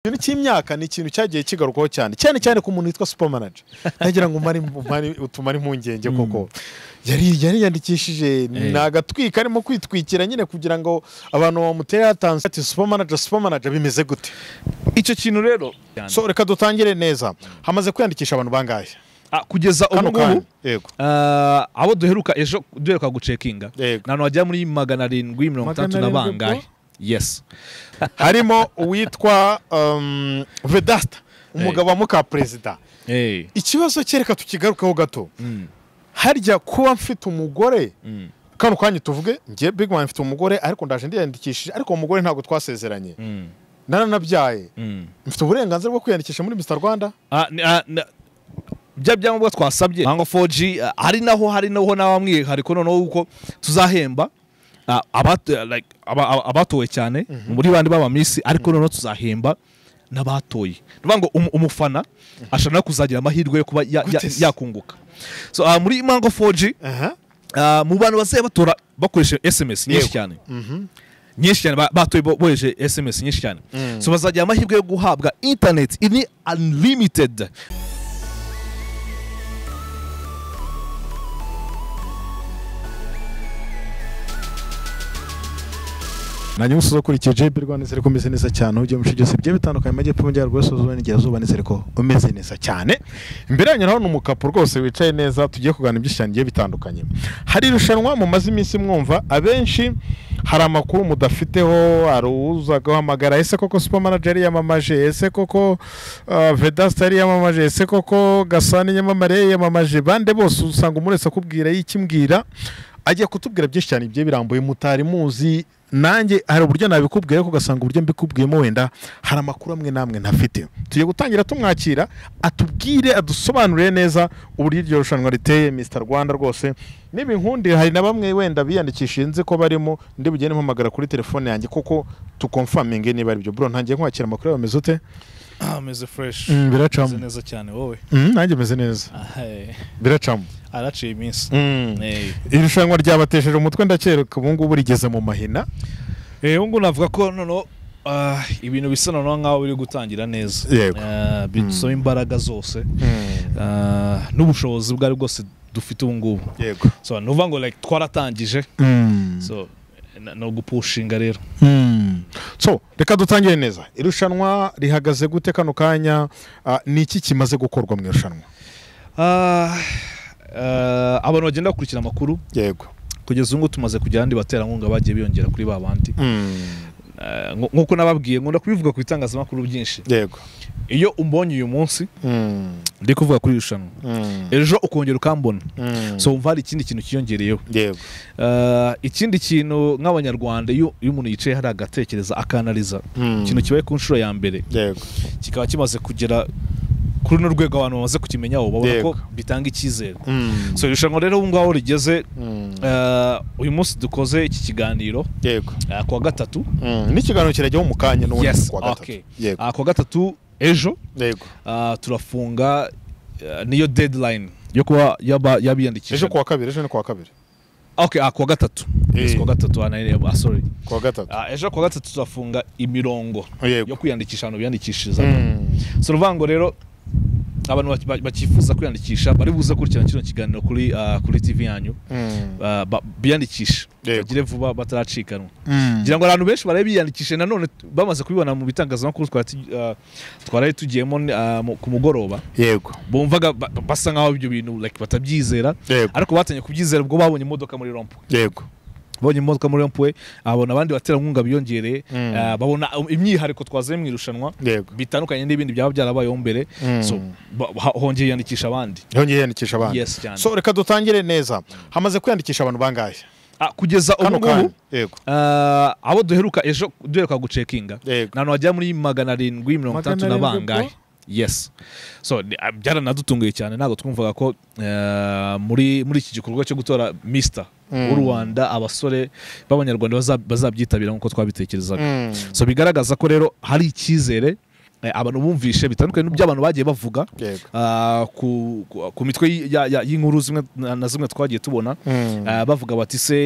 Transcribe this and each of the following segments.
ikintu cy'imyaka ni ikintu cyagiye kigarukwaho cyane cyane cyane ku muntu witwa supermanager ntagira ngo umare umare- utumare impungenge koko yari yari yandikishije Eh. ni agatwika arimo kwitwikira nyine kugira ngo abantu bamutera atansi ati supermanager supermanager bimeze gute icyo kintu rero so reka dutangire neza hamaze kwiyandikisha abantu bangahe ah, kugeza ubu kano ngubu kanya yego ah, abo duheruka ejo duheruka gucekinga Yego. nta hantu wagera muri magana arindwi mirongo Magana itandatu na arindwi bangahe yes harimo uwitwa um, vedasta umugabo wa mukaperezida hey. ikibazo cye reka tukigarukeho gato harya kuba mfite umugore kano kanya tuvuge nge big man mfite umugore ariko ndaje ndiyandikishije ariko uwo mugore ntabwo twasezeranye naranabyaye mfite uburenganzira bwo kwiyandikisha muri Mr Rwanda Ah, ni- ah, na- bya byangombwa twasabye nka 4G ah, hari naho hari naho n'abamwihariko noneho uko tuzahemba ah, abat- like, aba- aba- abatowe cyane muri bandi b'abamisi ariko noneho tuzahemba n'abatoye ni ukuvuga ngo umu- umufana ashobora no kuzagira amahirwe yo kuba ya- ya- Gute se? yakunguka so ah, muri mango 4G aha ah, mu bantu bazajya batora bakoresheje sms nyinshi Yego. cyane nyinshi cyane ba- batoye bo- bohereje sms nyinshi cyane so bazagira amahirwe yo guhabwa internet ini unlimited nanjye umusozo ukurikiye JB Rwanda nizere ko umeze neza cyane ujye mu bice byose bigiye bitandukanye amajyepfo amajyaruguru y'iburasirazuba n'iburengerazuba nizere ko umeze neza cyane imbere yanyu naho ni umukapu rwose wicaye neza tugiye kuganira byinshi cyane bigiye bitandukanye hari irushanwa mu maze iminsi mwumva abenshi hari amakuru mudafiteho hari uza guhamagara ese koko supermanager yari yamamaje ese koko uh, vedasta yari yamamaje ese koko gasani nyamamare yari yamamaje bande bose usanga umuntu wese akubwira yikimbwira agiye kutubwira byinshi cyane bigiye birambuye mutari muzi nanjye hari uburyo nabikubwiye ariko ugasanga uburyo mbikubwiyemo wenda hari amakuru amwe n'amwe ntafite tugiye gutangira tumwakira atubwire adusobanurire neza uburyo iryo rushanwa riteye Mr rwanda rwose n'ibinkundi hari na bamwe wenda biyandikishije nzi ko barimo ndi bugende mpamagara kuri telefone yanjye kuko tukomfaminge niba ari byo bro ntangiye nkwakira amakuru yawe ameze ute Ah, ameze fresh Mm, biracamo. Ameze neza cyane wowe Mm, nanjye meze neza Ah, eh, biracamo araciye iminsi Mm. Eh. irushanwa ryabatesheje umutwe ndakereka ubu ngubu rigeze mu mahina Eh, ubu ngubu navuga ko noneho ah, ibintu bisa noneho nk'aho biri gutangira neza Yego. Ah, bidusaba imbaraga zose Ah, n'ubushobozi bwari bwose dufite ubu ngubu yego so ni ukuvuga ngo like twaratangije Mm. so na- ni ugupushinga rero Mm. so reka dutangire neza irushanwa rihagaze gute kano kanya Ah, ni iki kimaze gukorwa mu irushanwa Ah, ah, abantu bagenda bakurikira amakuru yego kugeza ubu ngubu tumaze kugira abandi baterankunga bagiye biyongera kuri ba bandi Ah, nk- nk'uko nababwiye nkunda kubivuga ku bitangazamakuru byinshi yego iyo umbonye uyu munsi Mm. ndi kuvuga kuri iri rushanwa Mm. ejo ukongera ukambona Mm. so wumva hari ikindi kintu cyiyongereyeho yego Ah, ikindi kintu nk'abanyarwanda iyo iyo umuntu yicaye hari agatekereza akanariza Mm. ikintu kibaye ku nshuro ya mbere yego kikaba kimaze kugera kuri runo rwego abantu bamaze kukimenyaho babona Yego. ko bitanga icyizere Mm. so irushanwa rero ubu ngaho rigeze Mm. ah, uyu munsi dukoze iki kiganiro yego ah, kuwa gatatu Mm. n'ikiganiro kirajyaho mu kanya n'ubundi Yes, kuwa gatatu okay. yego Ah, kuwa gatatu ejo yego ah, turafunga ah, niyo deadline yo kuba yaba ejo yabiyandikisha kuwa kabiri ejo ni kuwa kabiri okay ah, kuwa gatatu yes, Eh. kuwa gatatu ah, nari- ah, sorry kuwa gatatu Ah, ejo kuwa gatatu tuzafunga imirongo yo yego kwiyandikisha ahantu biyandikishiriza Mm. si uruvuga ngo rero abantu baki- ba- bakifuza kwiyandikisha bari buze gukurikirana kino kiganiro kuri ah, kuri tv yanyu Mm. ah, ba- biyandikishe Yego. bagire vuba bataracikanwa Mm. ngira ngo abantu benshi barabe biyandikishe nanone t- bamaze kubibona mu bitangazamakuru twari tu- ah, twaraye tugiyemo ah, mu- ku mugoroba yego bumvaga ba- ba- basa nkaho ibyo bintu like batabyizera Yego. ariko batangiye kubyizera ubwo babonye imodoka muri rompu yego babonye imodoka muri rompuwe abona abandi baterankunga biyongereye Mm. ah, babona imyihariko twazanye mu irushanwa yego bitandukanye n'ibindi byaba byarabayeho mbere Mm. so ba- ha- hongeye yandikisha abandi yongeye yiyandikisha abandi yes cyane so reka dutangire neza hamaze kwiyandikisha abantu bangahe Ah, kugeza ubu kano kanya ngubu yego ah, abo duheruka ejo duheruka gucekinga Yego. nta hantu wagera muri magana arindwi mirongo Magana itandatu na arindwi bangahe bro? yes so ni- ah, byaranadutunguye cyane ntabwo twumvaga ko ah, muri muri iki gikorwa cyo gutora mister w'u rwanda abasore b'abanyarwanda baza- bazabyitabira nk'uko twabitekerezaga so bigaragaza ko rero hari icyizere eh, abantu bumvishe bitandukanye n'iby'abantu bagiye bavuga Yego. ah, ku, ku- ku mitwe y- ya- ya- y'inkuru zimwe na na zimwe twagiye tubona ah, bavuga bati se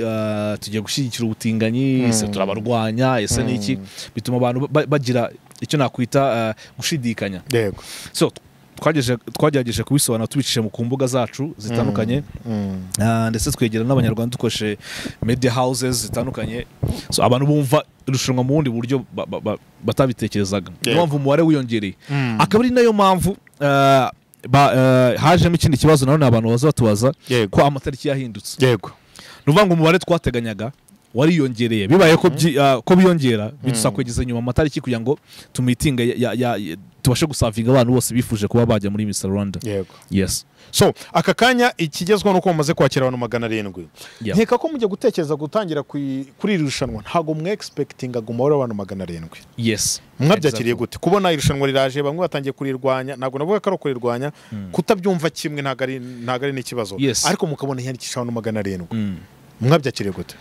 ah, tugiye gushyigikira ubutinganyi ese turabarwanya ese ni iki bituma abantu ba- bagira icyo nakwita eh, gushidikanya yego so twagejeje- twagerageje kubisobanura tubicishije mu ku mbuga zacu zitandukanye Mm. Ah, ndetse twegera n'abanyarwanda dukoresheje media houses zitandukanye so abantu bumva irushanwa mu bundi buryo ba- ba- ba- batabitekerezaga niyo Yego. mpamvu umubare wiyongereye Mm. akaba ari nayo mpamvu ah, ba- ah, hajemo ikindi kibazo nanone abantu baza batubaza yego ko amatariki yahindutse yego ni ukuvuga ngo umubare twateganyaga wariyongereye bibaye ko byi- ah, ko biyongera bidusaba kwegeza inyuma amatariki kugira ngo tumitinga ya- ya- ya- tubashe gusavinga abantu bose bifuje kuba bajya muri Mr Rwanda yego yes so aka kanya ikigezweho ni uko mumaze kwakira abantu magana arindwi Yeah. nkeka ko mujya gutekereza gutangira kui- kuri iri rushanwa ntabwo mwexpectingaga umubare w'abantu magana arindwi yes mwabyakiriye Exactly. gute kubona irushanwa riraje bamwe batangiye kurirwanya ntabwo navuga ko ari ukurirwanya kutabyumva kimwe ntabwo ari ntabwo ari n'ikibazo Yes. ariko mukabona hiyandikisha abantu magana arindwi Mm. mwabyakiriye gute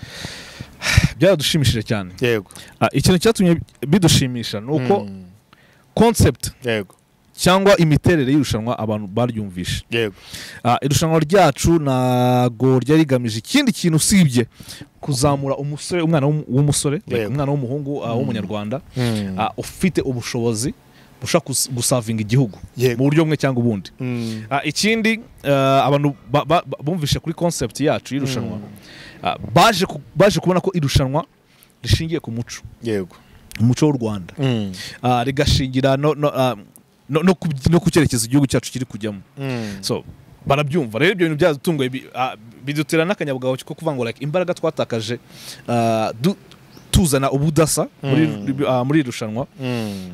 byaradushimishije cyane yego Ah, ikintu cyatumye bidushimisha ni uko Mm. concept yego cyangwa imiterere y'irushanwa abantu baryumvishe yego Ah, irushanwa ryacu ntago ryari rigamije ikindi kintu usibye kuzamura umusore umwana w'um- w'umusore like Yego. umwana w'umuhungu ah, w'umunyarwanda Mm. Ah, ufite ubushobozi bushaka gus- gusavinga igihugu Yego. mu buryo bumwe cyangwa ubundi Mm. Ah, ikindi ah, abantu ba- ba- ba- bumvishe kuri concept yacu y'irushanwa Ah, baje ku- baje kubona ko irushanwa rishingiye ku muco yego umuco w'u rwanda Mm. Ah, rigashingira no no ah, no- no ku no ku cyerekezo igihugu cyacu kiri kujyamo Mm. so barabyumva rero ibyo bintu byadutunguye bi- ah, bidutera n'akanyabugabo ko kuvuga ngo like imbaraga twatakaje ah, du- tuzana ubudasa muri- Mm. ah, muri iri rushanwa Mm.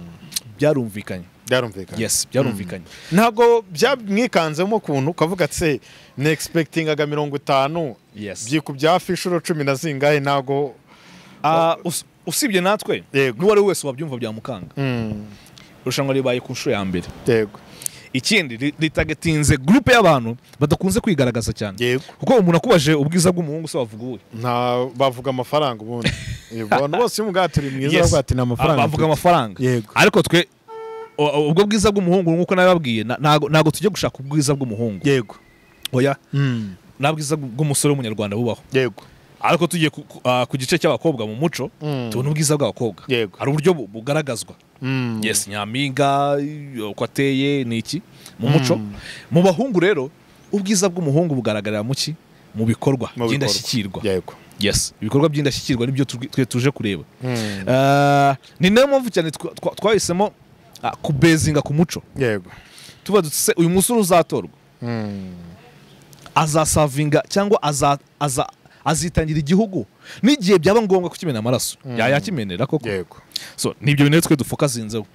byarumvikanye byarumvikana yes byarumvikanye ntabwo byamwikanzemo ukuntu ukavuga ati se ni egispektingaga mirongo itanu yes byikubye hafi inshuro cumi na zingahe ntabwo Ah, us- usibye natwe yego n'uwari we wese wabyumva byamukanga Mm. irushanwa ribaye ku nshuro ya mbere yego ikindi ri- ritagetinze gurupe y'abantu badakunze kwigaragaza cyane yego kuko umuntu akubaje ubwiza bw'umuhungu se wavuga uwe nta bavuga amafaranga ubundi abantu bose iyo ubwato uri mwiza Yes. bavuga ati ni Ah, amafaranga bavuga amafaranga yego ariko twe o- o- ubwo bwiza bw'umuhungu nk'uko nabibabwiye na- ntago ntago tujya gushaka ubwiza bw'umuhungu yego oya Mm. nta bwiza bw- bw'umusore w'umunyarwanda bubaho yego ariko tugiye ku- ku- ah, ku gice cy'abakobwa mu muco Mm. tubona ubwiza bw'abakobwa Yego. hari uburyo bu- bugaragazwa Mm. yes nyampinga uko ateye ni iki mu muco mu bahungu rero ubwiza bw'umuhungu bugaragarira mu ki mu bikorwa Mu bikorwa. by'indashyikirwa yego yes ibikorwa by'indashyikirwa nibyo tu- twe tuje kureba Mm. Ah, ni nayo mpamvu cyane twa- twa- twahisemo ah, kubezinga ku muco yego tuba dutse uyu musore uzatorwa Mm. azasavinga cyangwa aza- aza- azitangira igihugu n'igihe byaba ngombwa kukimena amaraso yayakimenera koko yego so nibyo bintu rero twe dufokazinzeho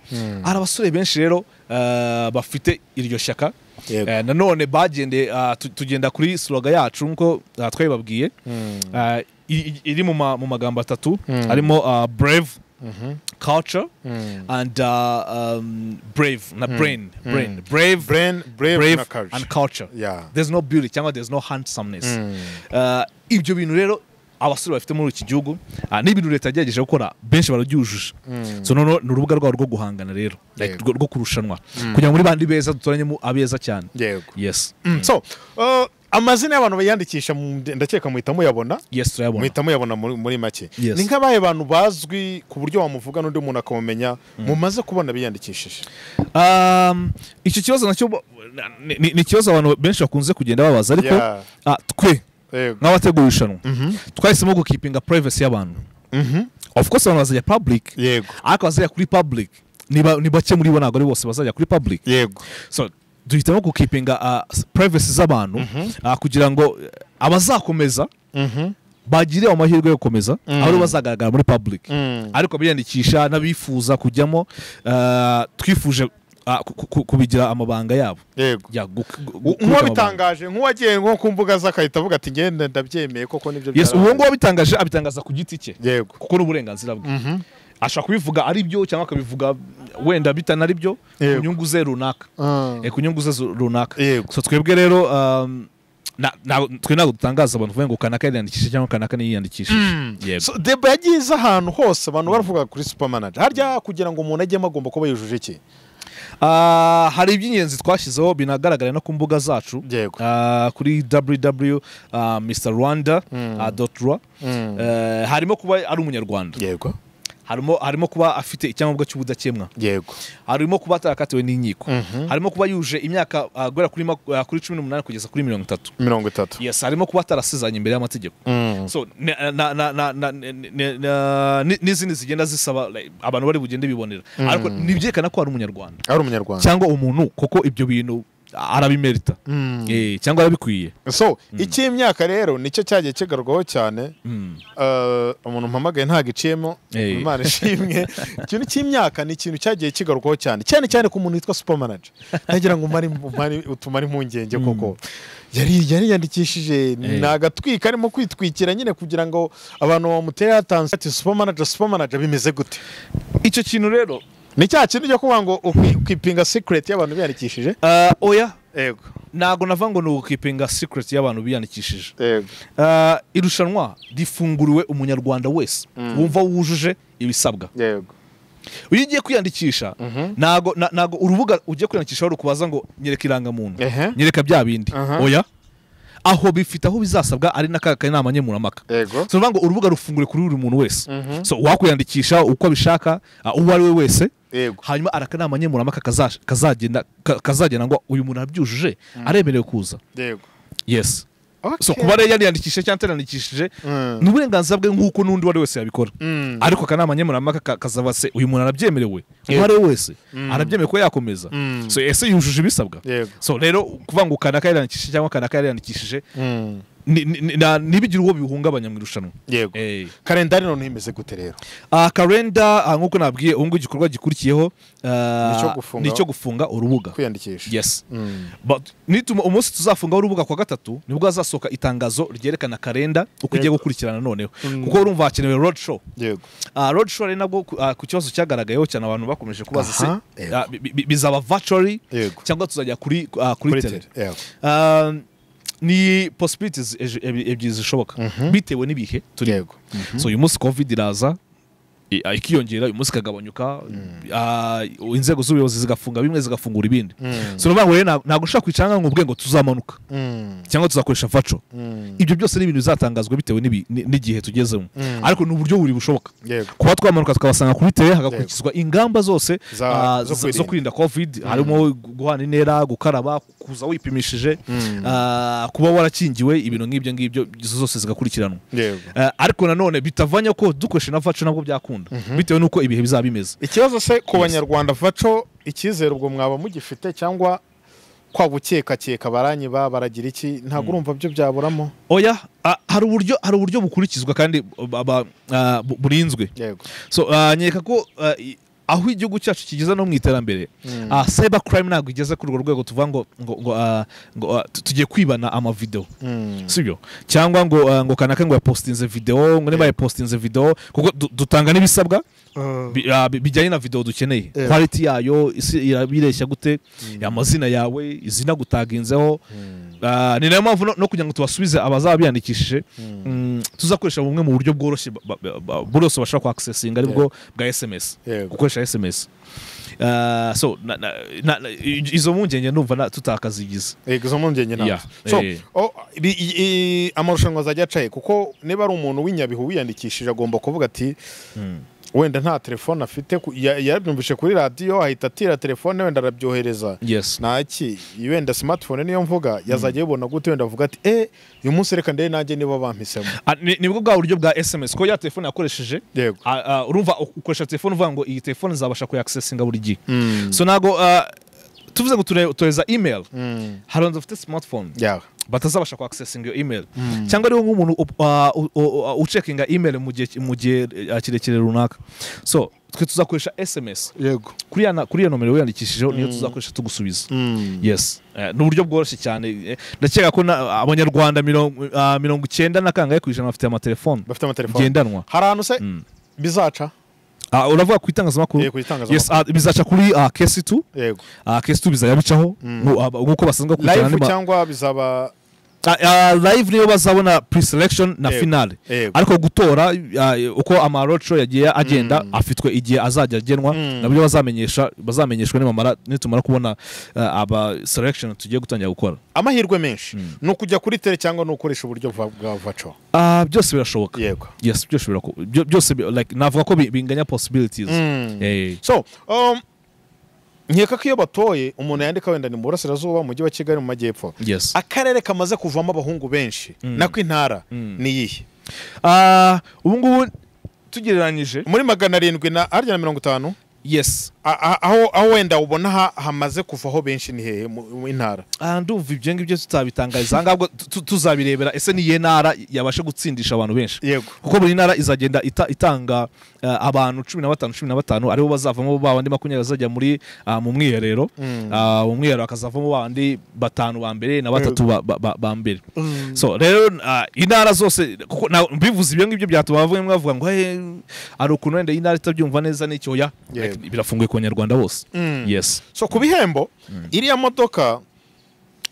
hari abasore benshi rero eh, bafite iryo shyaka Yego. Eh, nanone bagendeye ah, tu- tugenda kuri sloga yacu nk'uko ah, twabibabwiye Mm. Ah, i- i- iri mu ma- mu magambo atatu Mm. harimo ah, brave Mhm. culture Mm. and ah, um, brave na brain brain Mm. brave brain brave brave na courage and culture yeah there's no beauty cyangwa there's no handsomeness Mm. Uh, ibyo bintu rero abasore bafite muri iki gihugu uh, ni ibintu leta yagerageje gukora benshi barabyujuje Mm. so noneho ni urubuga rwabo rwo guhangana rero like, Yego. rwo rwo kurushanwa kugira ngo muri bandi beza dutoranyemo abeza cyane yego yes Mm, so uh, amazina y'abantu bayandikisha mu- ndakeka muhita muyabona yes turayabona muhita muyabona muri muri make Yes. ni nk'abahe bantu bazwi ku buryo wamuvuga n'undi muntu akamumenya mumaze kubona biyandikishije Um, icyo kibazo nacyo bo- na- ni- ni ni ikibazo abantu benshi bakunze kugenda babaza ariko Yeah. ah, twe yego nk'abategura irushanwa twahisemo gukipinga privacy y'abantu Mhm. of course abantu bazajya public yego ariko abazajya kuri public ni ba- ni bake muri bo ntabwo ari bose bazajya kuri public yego so duhitamo gukipinga uh, privacy z'abantu ah, kugira ngo eh, abazakomeza Mhm. bagire amahirwe yo gukomeza aho aribo bazagaragara muri public Mm. ariko biyandikisha n'abifuza kujyamo ah, twifuje ah, ku- ku- kubigira amabanga yabo yego Ya, gu- gu- gu- nk'uwabitangaje nk'uwagiye nko ku mbuga z'akahita avuga ati ngende ndabyemeye koko nibyo yes byarabaye." uwo nguwo wabitangaje abitangaza ku giti cye yego kuko ni uburenganzira bwe ashobora kubivuga ari byo cyangwa akabivuga wenda bitanari byo ku Yego. nyungu ze runaka Ah. Eh, ku nyungu ze zu- runaka Yego. so twebwe rero um, na- na- twe ntabwo dutangaza abantu bavuga ngo kanaka yariyandikishije cyangwa kanaka ntiyiyandikishije yego So, deba yagize ahantu hose abantu baravuga kuri supermanager harya kugira ngo umuntu ajyemo agomba kuba yujuje iki Ah, hari iby'ingenzi twashyizeho binagaragara no ku mbuga zacu Yego. Ah, kuri www ah, mr rwanda ah, dot rwa. Eh, harimo kuba ari umunyarwanda yego harimo harimo kuba afite icyangombwa cy'ubudakemwa yego harimo kuba atarakatiwe n'inkiko Mhm. harimo kuba yuje imyaka ah, guhera kuri maku- ah, kuri cumi n'umunani kugeza kuri mirongo itatu mirongo itatu yes harimo kuba atarasezeranye imbere y'amategeko Mm. so na- na- na- na- na- ni- ni- na- ni- n'izindi zigenda zisaba like, abantu bari bugende bibonera ariko ntibyerekana ko ari umunyarwanda ari umunyarwanda cyangwa umuntu kuko ibyo bintu arabimerita Mm. Eh, cyangwa arabikwiye so icy'imyaka rero nicyo cyagiye kigarwaho cyane Mm. Eh, umuntu mpamagaye ntabwo iciyemo Eh. imana ishimwe ikintu cy'imyaka ni ikintu cyagiye kigarukwaho cyane cyane cyane ku muntu witwa super manager ntagira ngo umare- umare- utumare impungenge koko yari yari yandikishije ni agatwika arimo kwitwikira nyine kugira ngo abantu bamutera atanze ati super manager super manager bimeze gute icyo kintu rero ni cya kintu cyo kuvuga ngo ukwi- ukipinga secret y'abantu biyandikishije ah, oya yego ntabwo navuga ngo ni ukipinga secret y'abantu biyandikishije yego Ah, irushanwa rifunguriwe umunyarwanda wese wumva wujuje ibisabwa yego iyo ugiye kwiyandikisha ntago na- ntago urubuga ugiye kwiyandikishaho rukubaza ngo nyereka irangamuntu Ehe. nyereka bya bindi Aha. oya aho bifite aho bizasabwa ari n'aka kanama nkemurampaka Yego. so bivuga ngo urubuga rufungure kuri buri muntu wese Mhm. so wakwiyandikisha uko abishaka ah, uwo ari we wese yego hanyuma arakanama nkemurampaka kazash- kazagenda ka- kazagena ngo uyu muntu arabyujuje aremerewe kuza yego yes so Okay. kuba rero yariyandikishije cyangwa atariyandikishije Mm. ni uburenganzira bwe nk'uko n'undi uwo ari wese yabikora Mm. ariko akanama nkemurampaka ka- kazaba se uyu muntu arabyemerewe uwo Yego. ari we wese arabyemerewe ko yakomeza Mm. so ese yujuje ibisabwa Yego. so rero kuvuga ngo kanaka yariyandikishije cyangwa kanaka yariyandikishije Mm. ni- ni- ni- na- ntibigire uwo bihungabanya mu irushanwa yego Eh. kalendari noneho imeze gute rero Ah, kalenda ah, nk'uko nabwiye ubu ngubu igikorwa gikurikiyeho ah, Ni icyo gufunga- ni icyo gufunga urubuga kwiyandikisha yes Mm. But nituma umunsi tuzafungaho urubuga kwa gatatu nibwo hazasohoka itangazo ryerekana kalenda uko igiye gukurikirana noneho kuko urumva hakenewe road show yego uh, road show rero nabwo ku- ah, ku kibazo cyagaragayeho cyane abantu bakomeje kubaza se Aha, yego. ah, bi- bi- bizaba virtually Yego. cyangwa tuzajya kuri ah, kuri kuri tele tele yego Ah, ni possibilities ejo- ebi- ebyiri zishoboka bitewe n'ibihe turi yego so uyu munsi covid iraza i- ah, ikiyongera uyu munsi ikagabanyuka ah, inzego z'ubuyobozi zigafunga bimwe zigafungura ibindi so ni ukuvuga ngo rero nta- ntabwo ushobora kwicara ngo ubwe ngo tuzamanuka Mm. cyangwa tuzakoresha vaco Mm. ibyo byose ni ibintu bizatangazwa bitewe n'ibi- ni- n'igihe tugezemo ariko ni uburyo buri bushoboka Yego. kuba twamanuka tukabasanga kuri tele hagakurikizwa ingamba zose Za- ah, zo zo- zo kwirinda. kwirinda covid harimo gu- guhana intera gukaraba kuza wipimishije ah, kuba warakingiwe ibintu nk'ibyo ngibyo izo zose zigakurikiranwa yego Ah, ariko nanone bitavanya ko dukoresha na vaco nabwo byakunda bitewe n'uko ibihe bizaba bimeze ikibazo se ku banyarwanda vaco icyizere ubwo mwaba mugifite cyangwa kwa gukekakeka baranyi ba baragira iki ntabwo urumva byo byaburamo oya ah, hari uburyo hari uburyo bukurikizwa kandi ba- ba- ah, bu- burinzwe yego so ah, nkeka ko ah, i- aho igihugu cyacu kigeze no mu iterambere ah, cyber crime ntabwo igeze kuri urwo rwego tuvuga ngo ngo ngo, ah, ngo ah, tu- tugiye kwibana amavideo Mm. sibyo cyangwa ngo ah, ngo kanaka ngo yapostinze video ngo niba yapostinze video kuko du- dutanga n'ibisabwa bi- ah, bi- bijyanye na video dukeneye Yeah. quality yayo isi irabireshya gute amazina yawe izina gutaginzeho Ah, ni nayo mpamvu no- no kugira ngo tubasubize abazaba biyandikishije mm, tuzakoresha bumwe mu buryo bworoshye ba- ba- ba- bwose bashobora kwa accessinga aribwo bwa sms Yego. gukoresha sms Ah, so na- na- na- na- i- izo mpungenge numva na- tutakazigize yego izo mpungenge ntabwo Yeah. so Eh. o- ibi- i- i- amarushanwa azajya acaye kuko niba ari umuntu w'inyabihu wiyandikishije agomba kuvuga ati wenda nta telefone afite ku- ya- yabyumvise kuri radiyo ahita atira telefone wenda arabyohereza yes ntaki wenda smartphone niyo mvuga yazajya ayibona gute wenda avuga ati eh uyu munsi reka ndebe nanjye niba bampisemo Ah, ni- nibwo bwa buryo bwa sms ko ya telefone yakoresheje yego Ah, ah, urumva u- ukoresha telefone uvuga ngo iyi telefone nzabasha kuyakisesinga buri gihe so ntabwo ah, tuvuze ngo ture- tureza email hari abantu bafite smartphone yawe batazabasha kwa accessinga iyo email cyangwa ariho nk'umuntu up- ah, u- u- u- ucekinga email mu gihe mu gihe ah, kirekire runaka so twe tuzakoresha sms yego kuri ya na- kuri iyo nomero wiyandikishijeho niyo tuzakoresha tugusubiza yes Eh, ni uburyo bworoshye cyane Eh, ndakeka ko na- abanyarwanda mirongo ah, mirongo icyenda na kangahe ku ijana bafite amatelefone bafite amatelefone ngendanwa hari ahantu se bizaca Ah, uravuga ku itangazamakuru Eh, ku itangazamakuru. yes ah, bizaca kuri ah, kesi tu yego kesi tu bizayabicaho nk'uko basanzwe gukurikirana live andi ma- cyangwa bizaba live niyo bazabona pre-selection na Yego. finale Yego. ariko gutora ah, uko amaroco yagiye agenda afitwe igihe azajya agenwa Mm. nabyo bazamenyesha bazamenyeshwa nibamara nitumara kubona ah, aba selection tugiye gutangira gukora amahirwe menshi ni ukujya kuri tere cyangwa ni ukoresha uburyo bwa- bwa vaco Ah, byose birashoboka yego yes byose birako- byo- byose bi- like navuga ko bi- binganya possibilities Mm. Eh, so um, nkeka ko iyo batoye umuntu yandika wenda ni mu burasirazuba mu mujyi wa kigali mu majyepfo yes akarere kamaze kuvamo abahungu benshi nako intara ni iyihe Ah, ubu ngubu tugereranyije muri magana arindwi na harya na mirongo itanu yes A- a- aho aho wenda ubona ha- hamaze kuvaho benshi ni hehe mu mu intara Ah, ndumva ibyo ngibyo tutabitangariza ahangaha tu- tu- tuzabirebera ese niye ntara yabasha gutsindisha abantu benshi yego kuko buri ntara izagenda ita- itanga eh, abantu cumi na batanu cumi na batanu aribo bazavamo ba bandi makumyabiri bazajya muri ah, mu mwiherero Ah, mu mwiherero hakazavamo ba bandi batanu ba mbere na batatu ba- ba- ba- ba mbere so rero ah, intara zose kuko na- mbivuze ibyo ngibyo byatuma bamwe mwavuga ngo "Hey, hari ukuntu wenda iyi ntara itabyumva neza n'icyo oya Yego. Like, birafunguye ku banyarwanda bose yes so ku bihembo iriya modoka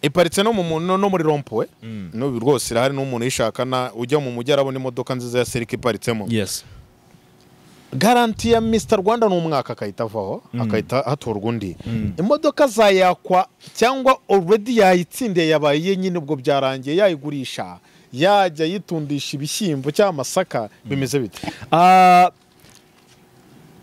iparitse no mu mu- no no muri rompuwe n'ubu rwose irahari n'umuntu uyishaka na ujya mu mujyi arabona imodoka nziza ya serika iparitsemo yes garanti ya Mr rwanda ni umwaka akahita avaho akahita hatorwa undi imodoka zayakwa cyangwa already yayitsindiye yabaye iye nyine ubwo byarangiye yayigurisha yajya yitundisha ibishyimbo cyangwa amasaka bimeze bite Ah,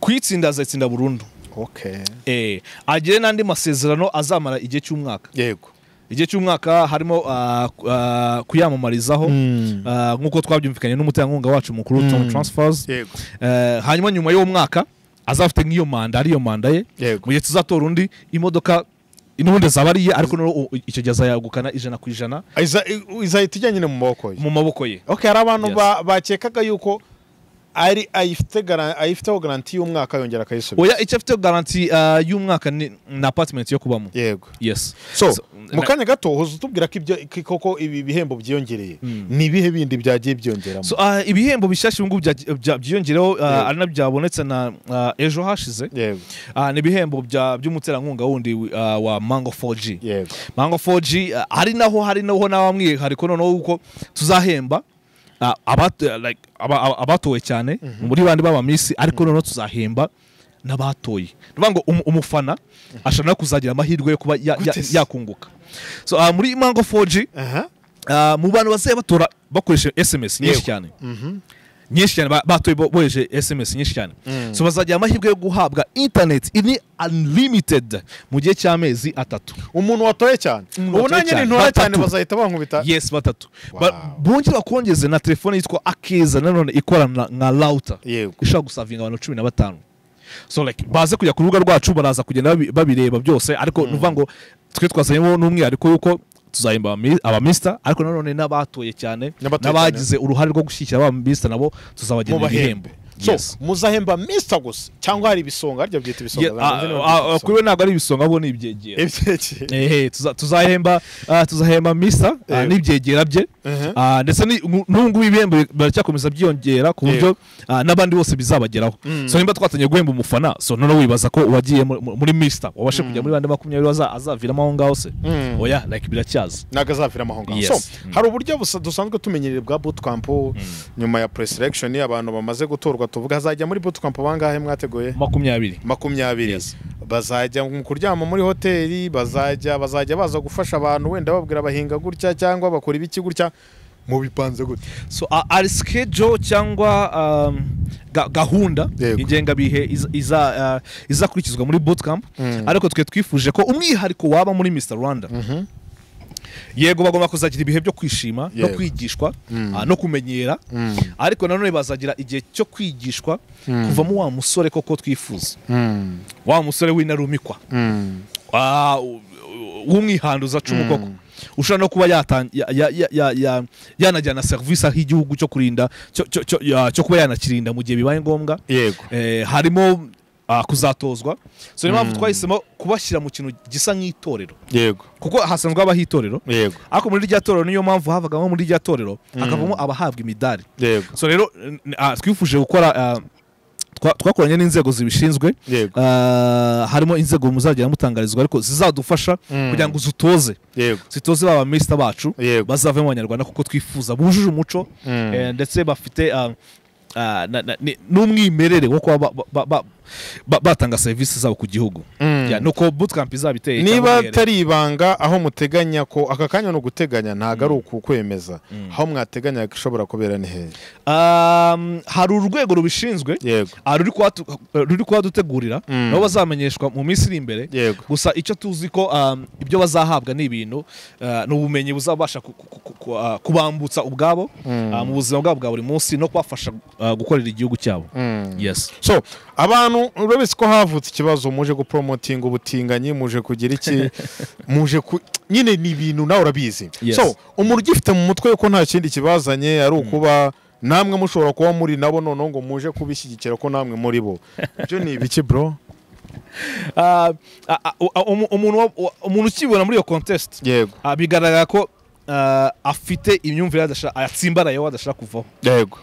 kuyitsinda azayitsinda burundu okay Eh, agire n'andi masezerano azamara igihe cy'umwaka yego igihe cy'umwaka harimo ah, ku- ah, kuyamamarizaho Mm. ah, nk'uko twabyumvikanye n'umuterankunga wacu mukuru tom transfers yego Eh, hanyuma nyuma y'uwo mwaka azafite nk'iyo manda ariyo manda ye Yego. mu gihe tuzatora undi imodoka n'ubundi zaba ari iye ariko noneho u- icyo gihe azayagukana ijana ku ijana Iza- izahita ijya nyine mu maboko ye mu maboko ye okay hari abantu Yes. ba- bakekaga yuko ari ayifite gara- ayifiteho garanti y'umwaka yongera akayisubiza oya icyo afite garanti ah, y'umwaka ni ni apartment yo kubamo yego yes so So, mu na- kanya gato uza utubwira ko ibyo ko- koko ibi bihembo byiyongereye Mm. ni ibihe bindi byagiye byiyongeramo So, ah, ibihembo bishyashya ubu ngubu bya- bya- byiyongereho Yego. ah, ari nabyo byabonetse na ah, ejo hashize yego Ah, ni ibihembo bya- by'umuterankunga wundi ah, wa mango 4g yego mango 4g ah, ari naho hari naho n'abamwihariko noneho kuko tuzahemba ah, abat- like, aba- aba- abatowe cyane muri bandi b'abamisi ariko noneho tuzahemba n'abatoye ni ukuvuga ngo umu- umufana ashobora no kuzagira amahirwe yo kuba ya- ya- Gute se? yakunguka so ah, muri mango 4g aha Ah, mu bantu bazajya batora bakoresheje sms nyinshi Yego. cyane nyinshi cyane ba- batoye bo- bohereje sms nyinshi cyane so bazagira amahirwe yo guhabwa internet ini unlimited mu gihe cy'amezi atatu umuntu watoye cyane Umuntu ubu watoye nanjye cyane. nintora cyane Batatu. bazahita bankubita yes batatu Wow. Ba- bongere bakongeze na telefone yitwa akeza nanone ikorana nka lauta Yego. ishobora gusavinga abantu cumi na batanu so like baze kujya ku rubuga rwacu baraza kugenda babi- babireba byose ariko nuvuga ngo twe twazanyemo n'umwihariko yuko tuzahemba abami- abamisita ariko nanone n'abatoye cyane N'abatoye n'abagize uruhare rwo gushyigikira abamisita nabo tuzabagenera ibihembo mubahembe so Yes. muzahemba mr gusa cyangwa hari ibisonga harya byita Ye- ibisonga ah, ah, ah, kuri we ntabwo ari ibisonga ahubwo ni ibyegera ibyegeye ehe tuza- tuzahemba ah, tuzahemba misa ah, Yego. n'ibyegera bye Mhm. Ah, ndetse ni- nu- n'ubu ngubu ibihembo baracyakomeza byiyongera ku buryo ah, n'abandi bose bizabageraho so nimba twatangiye guhemba umufana so noneho wibaza ko uwagiye mu- mu- muri mista wabashe kujya muri bande makumyabiri baza- azaviramo aho ngaho se Mm. oya like biracyaza ntabwo azaviramo aho ngaho Yes. so Mm. hari uburyo busa- dusanzwe tumenyereye bwa bootcamp nyuma ya pre-selection abantu bamaze gutorwa tuvuga hazajya muri bootcamp bangahe mwateguye makumyabiri makumyabiri Yes. bazajya mu kuryama muri hoteli bazajya bazajya baza gufasha abantu wenda babwira bahinga gutya cyangwa bakora ibiki gutya mubipanze gutya so a- ari schedule cyangwa um, ga- gahunda Yego. ingengabihe iz- iza- uh, izakurikizwa muri bootcamp ariko twe twifuje ko umwihariko waba muri mr rwanda yego bagomba kuzagira ibihe byo kwishima no Yego. kwigishwa ah, no kumenyera ariko nanone bazagira igihe cyo kwigishwa kuvamo wa musore koko twifuza wa musore w'intarumikwa Ah, u- u- w'umwihanduza cumu koko ushobora no kuba yatan- ya- ya- ya- ya- ya- yanajyana serivisi aho igihugu cyo kurinda cyo- cyo- cyo ya- cyo kuba yanakirinda mu gihe bibaye ngombwa yego Eh, harimo ah, kuzatozwa so niyo mpamvu twahisemo kubashyira mu kintu gisa nk'itorero yego kuko hasanzwe habaho itorero yego ariko muri rya torero niyo mpamvu havagamo muri rya torero hakavamo abahabwa imidari yego so rero n- ah, twifuje gukora ah, twa- twakoranye n'inzego zibishinzwe yego Ah, harimo inzego muzagenda mutangarizwa ariko zizadufasha Mm. kugira ngo zitoze yego zitoze ba baminisita bacu yego bazavemo abanyarwanda kuko twifuza bujuje umuco Mm. eh, ndetse bafite ah, ah, na- na- ni- n'umwimerere wo kuba ba- ba- ba- ba- batanga serivisi zabo ku gihugu Mm. Yeah, nuko bootcamp izaba iteye niba cyangwa iherereye. atari ibanga aho muteganya ko aka kanya ni uguteganya ntabwo ari ukukwemeza aho mwateganya ishobora kubera ni hehe Um, hari urwego rubishinzwe yego ah, ruri kuhatu- ruri kuhadutegurira Mm. nabo bazamenyeshwa mu minsi iri imbere yego gusa icyo tuzi ko um, ibyo bazahabwa ni ibintu uh, ni ubumenyi buzabasha ku- ku- ku- ku- uh, kubambutsa ubwabo Mm. uh, mu buzima bwabo bwa buri munsi no kubafasha uh, gukorera igihugu cyabo Mm. yes so abantu urabese ko havutse ikibazo muje guporomotinga ubutinganyi muje kugira iki muje ku nyine ni ibintu nawe urabizi Yes. so umuntu ugifite mu mutwe yuko nta kindi kibazanye ari ukuba namwe mushobora kuba muri nabo noneho ngo muje kubishyigikira ko namwe muri bo ibyo ni ibiki bro Uh, uh, uh, umu- umuntu wa- umuntu ukibona muri iyo contest yego uh, bigaragara ko uh, afite imyumvire adashaka- yatsimbarayeho adashaka kuvaho yego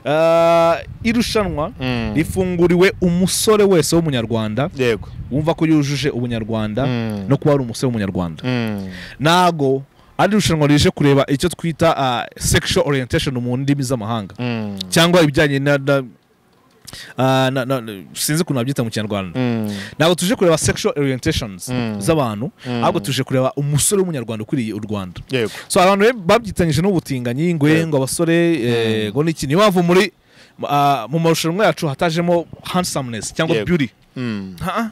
Uh, irushanwa Mm. rifunguriwe umusore wese w'umunyarwanda yego wumva ko yujuje ubunyarwanda Mm. no kuba ari umusore w'umunyarwanda Mm. ntago ari irushanwa rije kureba icyo twita uh, sexual orientation mu ndimi z'amahanga Mm. cyangwa ibijyanye na, na, uh, na, na sinzi ukuntu babyita mu kinyarwanda Mm. ntabwo tuje kureba sexual orientations Mm. z'abantu Mm. ahubwo tuje kureba umusore w'umunyarwanda ukwiriye u rwanda yego so abantu be- babyitanyije n'ubutinganyi ngo Yeah. ngo abasore eh, ngo n'iki niyo mpamvu muri ah, mu marushanwa yacu hatajemo handsomeness cyangwa Yeah. beauty Mm. Ha-ah.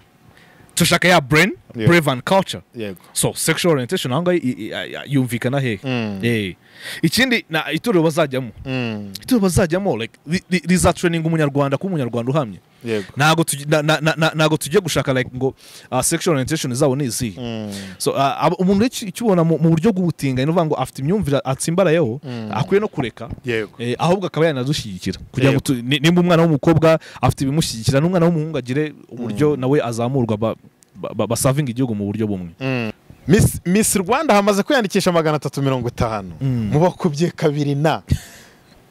dushaka ya brain Yeah. brave and culture yego so sexual orientation aho ngaho i- i- i- yumvikana hehe Mm. Eh. ikindi na itorero bazajyamo Mm. itorero bazajyamo like, ri- ri- rizatraininga umunyarwanda kuba umunyarwanda uhamye yego ntabwo tugi- na- na- na- na- ntabwo tugiye gushaka like ngo ah, sexual orientation zabo ni izihe Mm. so ah, abo- umuntu wese ukibona mu mu buryo bw'ubutinganyi ni ukuvuga ngo afite imyumvire atsimbarayeho Mm. akwiye no kureka yego eh, ahubwo akaba yanadushyigikira kugira ngo tu- ni- nimba umwana w'umukobwa afite ibimushyigikira n'umwana w'umuhungu agire uburyo nawe azamurwa ba- ba- ba- basavinga igihugu mu buryo bumwe Miss- miss rwanda hamaze kwiyandikisha magana atatu mirongo itanu Mm. mu bakubye kabiri na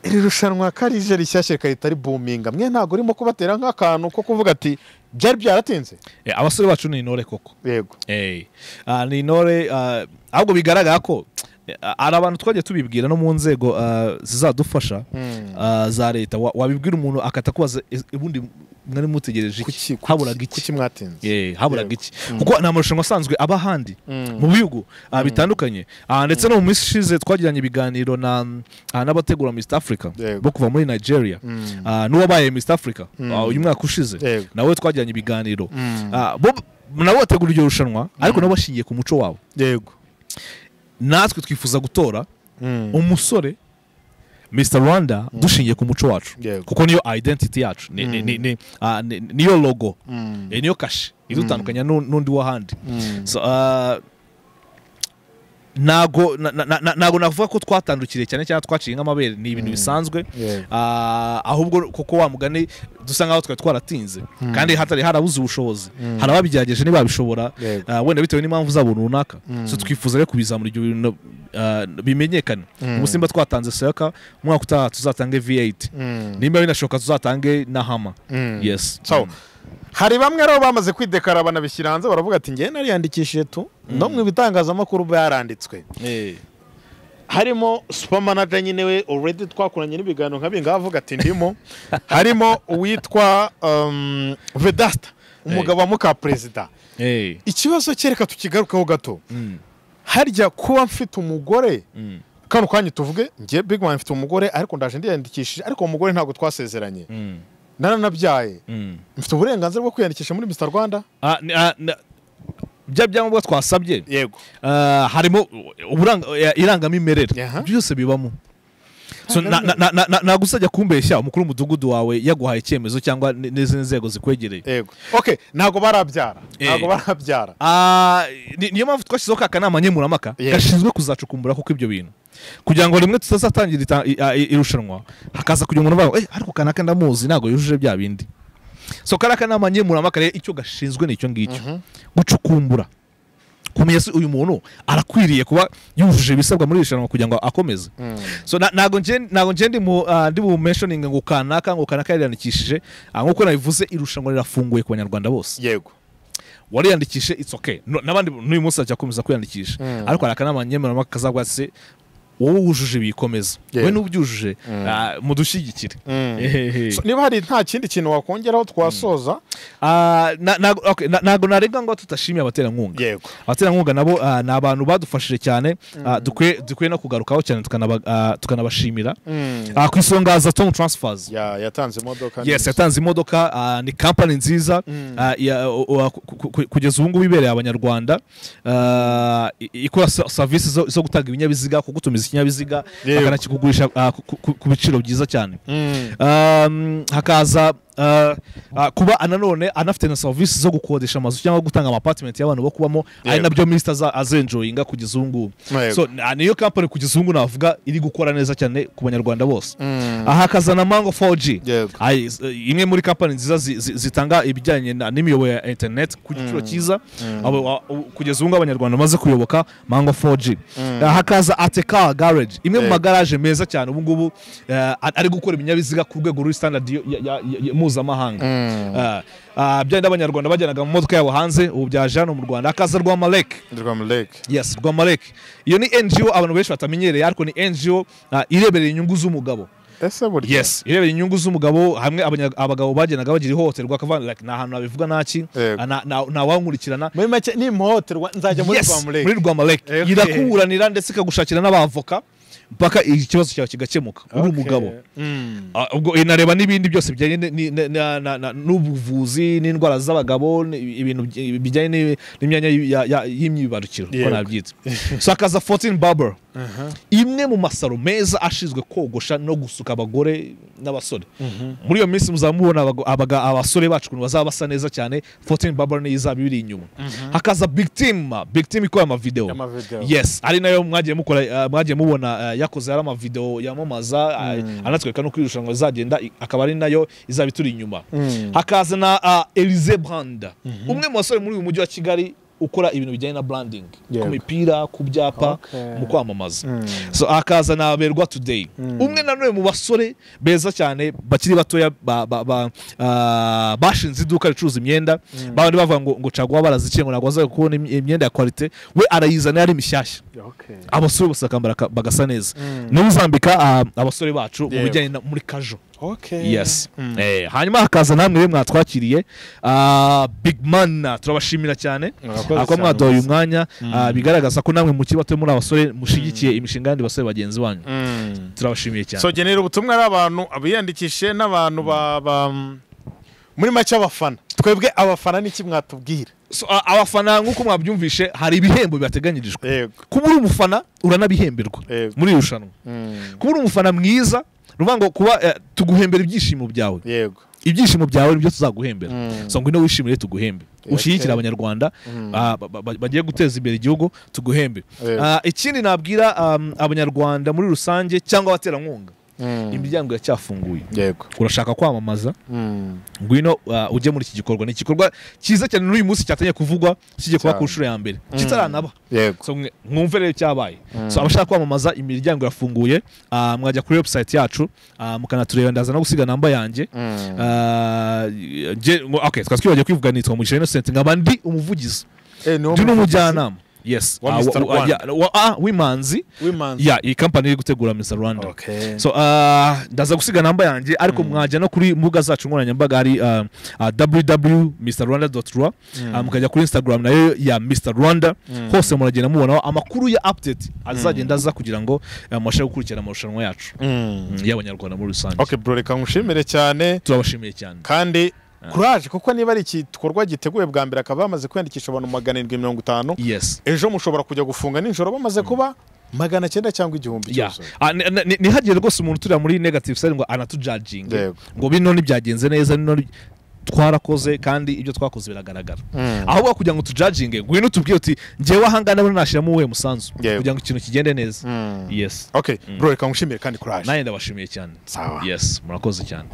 iri rushanwa ko ari rije rishyashya rikarita ribuminga mwe ntabwo urimo kubatera nk'akantu ko kuvuga ati byari byaratinze Eh, abasore bacu ni intore koko yego Eh, ah, ni intore ah, ahubwo bigaragara ko eh, hari abantu twagiye tubibwira no mu nzego ah, zizadufasha Mm. ah, za leta Wa- wabibwira umuntu akahita akubaza "Ese ubundi mwari mutegereje Kuki- iki kuki- haburaga iki kuki mwatinze Eh, haburaga Yego. iki kuko ni amarushanwa asanzwe aba ahandi Mm. mu bihugu ah, bitandukanye Ah, ndetse no mu minsi ishize twagiranye ibiganiro na ah, n'abategura Miss Africa Yego. bo kuva muri Nigeria Mm. Ah, n'uwabaye Miss Africa ah, uyu mwaka ushize Yego. nawe twagiranye ibiganiro Mm. Ah, bo nabo bategura iryo rushanwa ariko nabo bashingiye ku muco wabo yego natwe twifuza gutora Mm. umusore Mr Rwanda dushingiye ku muco wacu Yego. kuko niyo identity yacu ni- ni- ni- ni- ah, ni- niyo logo Mm. Eh, niyo kashe idutandukanya n'u- n'undi w'ahandi Mm. So, ah, ntago na- na- na- ntago navuga ko twatandukiriye cyane cyane twaciye nk'amabere ni ibintu bisanzwe Yego. Ah, ahubwo kuko wa mugani dusa nk'aho twari twaratinze kandi hatari harabuze ubushobozi hari ababigerageje ntibabishobora Yego. ah, wenda bitewe n'impamvu zabo runaka so twifuza rero kubizamura ibyo bintu ah, bimenyekane ubu simba twatanze soyaka umwaka utaha tuzatanga v8 Mm. nimba binashoboka tuzatange na hama Mm. yes so hari bamwe rero bamaze kwidekara banabishyira hanze baravuga ati ngewe nariyandikishije tu no mu bitangazamakuru byaranditswe Eh, harimo supermanager nyine we already twakoranye n'ibiganiro nka bingaha avuga ati ndimo harimo uwitwa um, vedasta umugabo wa muka perezida eh, ikibazo cye reka tukigarukeho gato mm, harya kuba mfite umugore mm, kano kanya tuvuge nge big man mfite umugore ariko ndaje ndiyandikishije ariko uwo mugore ntabwo twasezeranye mm, naranabyaye mm. mfite uburenganzira bwo kwiyandikisha muri Mr Rwanda Ah, ni- ah, na- bya byangombwa twasabye yego Ah, harimo uburanga- eh, irangamimerere Aha. byose bibamo So, na- na- na- na- na- ntabwo uzajya kumbeshya umukuru w'umudugudu wawe yaguhaye icyemezo cyangwa n- n'izindi nzego zikwegereye yego okay ntabwo barabyara Eh. ntabwo barabyara Ah, ni- niyo mpamvu twashyizeho ka kanama nkemurampaka Yeah. gashinzwe kuzacukumbura kuko ibyo bintu kugira ngo rimwe tutazatangira ita- i- a- i- irushanwa hakaza kugira umuntu uvuga ngo, "Eh, ariko kanaka ndamuzi ntabwo yujuje bya bindi so kariya kanama nkemurampaka rero icyo gashinzwe ni icyo ngicyo gucukumbura kumenya se uyu muntu arakwiriye kuba yujuje ibisabwa muri iri rushanwa kugira ngo akomeze so na- ntago nge ntago nge ndi mu ah, ndi bu mentioning ngo kanaka ngo kanaka yariyandikishije ah, nk'uko nabivuze irushanwa rirafunguye ku banyarwanda bose yego wariyandikishe it's okay No- n'abandi n'uyu munsi ajya akomeza kwiyandikisha Mm. ariko hari akanama nkemurampaka kazagwa se wowe wujuje ibikomeza Yeah. wowe n'ubyujuje ah, mudushyigikire Ehehe. So, niba hari nta kindi kintu wakongeraho twasoza Ah, na- na- okay, na- ntago narenga ngo tutashimiye abaterankunga yego abaterankunga nabo ah, ni abantu badufashije cyane ah, dukwiye dukwiye no kugarukaho cyane tukanaba- ah, tukanabashimira Ah, ku isonga haza tom transfers Ya- yatanze imodoka yes neza. yatanze imodoka ah, ni kampani nziza Mm. ah, ya- o- o- ku- ku- ku- kugeza ubu ngubu ibereye abanyarwanda ah, i- ikora sa- serivisi zo zo gutanga ibinyabiziga kugutumiza ikinyabiziga Yego. bakanakikugurisha ah, ku- ku- ku- ku biciro byiza cyane Mm. Um, hakaza uh, uh, kuba nanone anafite na serivisi zo gukodesha amazu cyangwa gutanga amapatimenti y'abantu bo kubamo ari Yego. nabyo minisita aza- azenjoyinga kugeza ubu ngubu Yego. so na- niyo kampani kugeza ubu ngubu navuga iri gukora neza cyane ku banyarwanda bose Mm. aha hakaza na mango 4g Yego. Ay, s- imwe muri kampani nziza zi- zi- zitanga ibijyanye na- n'imiyoboro ya internet ku giciro cyiza Abo- a- u- kugeza ubu ngubu abanyarwanda bamaze kuyoboka mango 4g Ah, hakaza ateka garage imwe mu Yego. magaraje meza cyane ubu ngubu eh, a- ari gukora ibinyabiziga ku rwego ruri standard yo- ya- ya- ya- ya- mpuzamahanga Mm. Ah, ah, bya bindi abanyarwanda bajyanaga mu modoka yabo hanze ubu byaje hano mu rwanda hakaza rwa malek Ndirwa Malek. yes rwa malek iyo ni ngo abantu benshi batamenyereye ariko ni ngo ah, ireberera inyungu z'umugabo ese burya yes irebera inyungu z'umugabo hamwe abanya- abagabo bagenaga bagira ihohoterwa akavana like nta hantu nabivuga naki Yego. ah, nta- nta- ntawankurikirana muri make nimuhohoterwa nzajya muri rwa Malek. muri Rwamalek Okay. irakuburanira ndetse ikagushakira n'abavoka mpaka ikibazo cyawe kigakemuka uri Okay. umugabo Mm. Ah, ubwo inareba n'ibindi byose bijyanye ni- ni- na- na- na- na- n'ubuvuzi n'indwara z'abagabo ni- ibintu by- bijyanye n'i- n'imyanya y- ya- ya- y'imyibarukiro uko Yego. nabyita so hakaza 14 barber imwe mu masaro meza ashinzwe kogosha no gusuka abagore n'abasore muri iyo minsi muzamubona abago- abaga- abasore bacu ukuntu bazaba basa neza cyane 14 barber niyo izaba ibiri inyuma hakaza big team big team ikora amavideo Amavideo. yes ari nayo mwagiye mukora uh, mwagiye mubona uh, yakoze ari amavideo yamamaza uh, anatwereka nuko iri rushanwa rizagenda i- akaba ari nayo izaba ituri inyuma Mm. hakaza na uh, Elise Brand umwe mu basore muri uyu mujyi wa Kigali ukora ibintu bijyanye na branding Yego. ku mipira ku byapa Okay. mu kwamamaza Mm. so hakaza na Berwa Today umwe nanone mu basore beza cyane bakiri batoya ba- ba- ba- ah, bashinze iduka ricuruza imyenda babandi bavuga ngo ngo caguwa baraziciye ngo ntabwo bazaza kubona im- imyenda ya quality we arayizana yari mishyashya Okay. abasore bose bakambara ka- bagasa neza Mm. niwe uzambika ah, abasore bacu mu Yego. bijyanye na- muri kajo Okay. yes Mm. Eh, hanyuma hakaza namwe we mwatwakiriye Ah, big man ah, turabashimira cyane Murakoze Ah, ko cyane, mwaduhaye uyu mwakoze. mwanya ah, bigaragaza ko namwe mukiri bato muri abasore mushigikiye imishinga y'andi basore bagenzi banyu Mm. turabashimiye cyane so genera ubutumwa ari abantu abiyandikishe n'abantu ba ba- mm, muri make abafana twebwe abafana ni iki mwatubwira So, a- abafana nk'uko mwabyumvishe hari ibihembo bibateganyirijwe yego kuba uri umufana uranabihemberwa Yego. muri iri rushanwa Mm. kuba uri umufana mwiza ni ukuvuga ngo kuba eh, tuguhembera ibyishimo byawe yego ibyishimo byawe nibyo tuzaguhembera Mm. so ngwino wishimire tuguhembe Okay. ushyigikire abanyarwanda ah, ba- ba- ba- bagiye guteza imbere igihugu tuguhembe Yego. Ah, ikindi nabwira um, abanyarwanda muri rusange cyangwa abaterankunga Mm. imiryango iracyafunguye yego urashaka kwamamaza Mm. ngwino uh, ujye muri iki gikorwa ni igikorwa cyiza cyane n'uyu munsi cyatangiye kuvugwa kijya kuba Cyane. ku nshuro ya mbere kitaranaba yego so mwe- mwumve rero icyabaye so abashaka kwamamaza imiryango irafunguye ah, mwajya kuri website yacu ah, mukanatureba ndaza no gusiga namba yanjye Mm. Ah, nge- ngo- okay twari twibagiwe kwivuga nitwa mugisha innocent nkaba ndi umuvugizi Eh, ni wo ndi muvugizi n'umujyanama yes Wa Ah, Mr. wa- wa- Rwanda. ya- wa- ah, w'imanzi w'imanzi ya iyi kampani iri gutegura mr rwanda okay so ah, ndaza gusiga namba yanjye ariko mwajya no kuri mbuga zacu nkoranyambaga hari ah, ah, www.mrrwanda.rwa ah, mukajya kuri instagram nayo ya mr rwanda hose muragenda mubonaho amakuru ya update azagenda aza kugira ngo ah, mubashe gukurikirana amarushanwa yacu Mm. mm, y'abanyarwanda muri rusange okay bro reka nkushimire cyane turabashimiye cyane kandi kuraje kuko niba ari igikorwa giteguye bwa mbere akaba bamaze kwiyandikisha abantu magana arindwi mirongo itanu yes ejo mushobora kujya gufunga nijoro bamaze kuba magana cyenda cyangwa igihumbi Yeah. cyose Ah, ni- ni- ni- ntihagire rwose umuntu turira muri negative side ngo anatujajinge Yego. ngo bino ntibyagenze neza bino ni- twarakoze kandi ibyo twakoze biragaragara ahubwo kugira ngo tujajinge ngwino tubwire uti ngewe ahangana bano nashyiramo uwuhe musanzu Yego. kugira ngo ikintu kigende neza yes okay bro reka nkushimire kandi kuraje nanjye ndabashimiye cyane sawa yes murakoze cyane